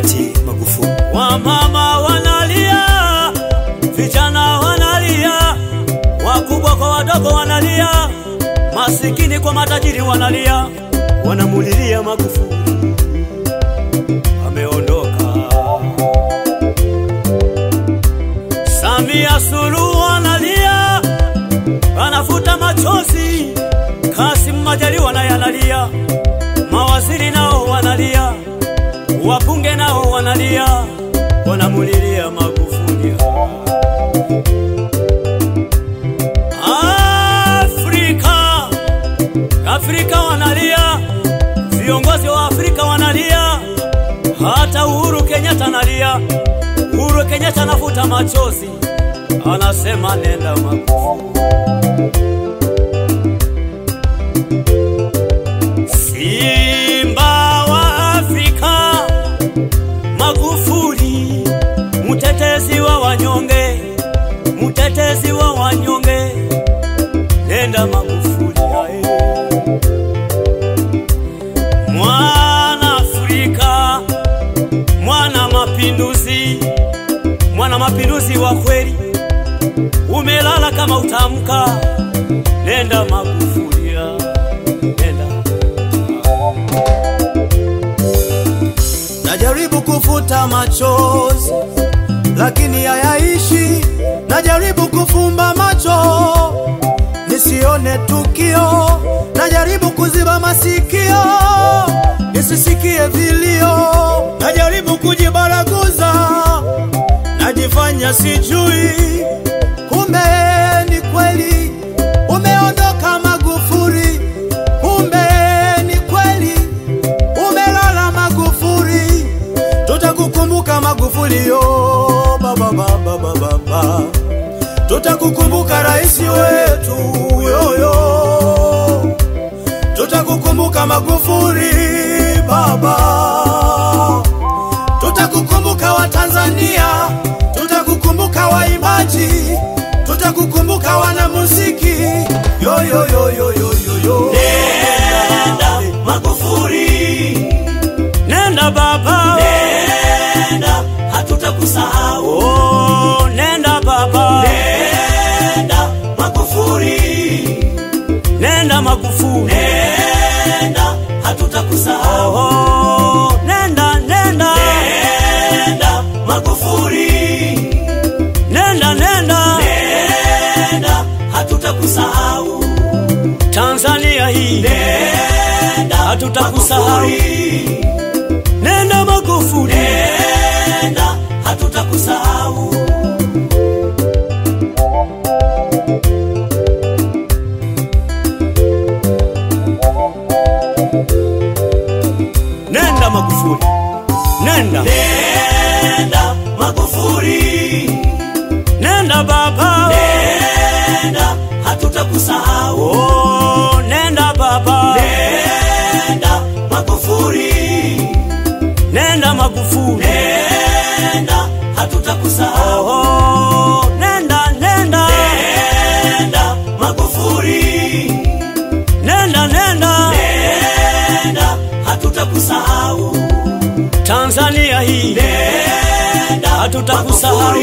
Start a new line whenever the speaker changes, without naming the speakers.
hayati Magufuli.
Wamama wanalia, vijana wanalia, wakubwa kwa wadogo wanalia, masikini kwa matajiri wanalia, wanamulilia Magufuli ameondoka. Samia Suluhu analia, anafuta machozi. Kassim Majaliwa naye analia, mawaziri nao wanalia, wabunge nao wanalia, wanamulilia Magufuli. Afrika, Afrika wanalia, viongozi wa Afrika wanalia, hata Uhuru Kenyatta analia. Uhuru Kenyatta anafuta machozi, anasema nenda Magufuli. Simba wa Afrika, Magufuli, mtetezi wa wanyonge, mtetezi wa wanyonge, nenda Magufuli ae. Mwana Afrika, mwana mapinduzi, mwana mapinduzi wa kweli, umelala kama utamka, nenda Magufuli ae. nenda
Najaribu kufuta machozi lakini hayaishi. Najaribu kufumba macho nisione tukio. Najaribu kuziba masikio nisisikie vilio. Najaribu kujibaraguza, najifanya sijui, kumbe ni kweli umeondoka Magufuli. Kumbe ni kweli umelala Magufuli, tutakukumbuka Magufuli yo baba baba baba baba, tutakukumbuka rais wetu yoyo, tutakukumbuka Magufuli baba, tutakukumbuka Watanzania, tutakukumbuka waimbaji, tutakukumbuka wanamuziki yoyo yoyo yoyo yo.
Nenda Magufuli, nenda baba, nenda hatutakusahau. Oh, nenda baba, nenda Magufuli, nenda Magufuli, nenda hatutakusahau. Oh, nenda nenda, nenda Magufuli, nenda nenda, nenda hatutakusahau. Tanzania hii nenda, hatutakusahau. Nenda Magufuli, nenda, hatutakusahau. Nenda Magufuli, nenda, nenda Magufuli, nenda baba, nenda, hatutakusahau. Oh, nenda baba, nenda Magufuli, nenda Magufuli, nenda, hatutakusahau. Oh, nenda, nenda, nenda Magufuli, nenda, nenda, nenda, hatutakusahau. Tanzania hii nenda, hatutakusahau.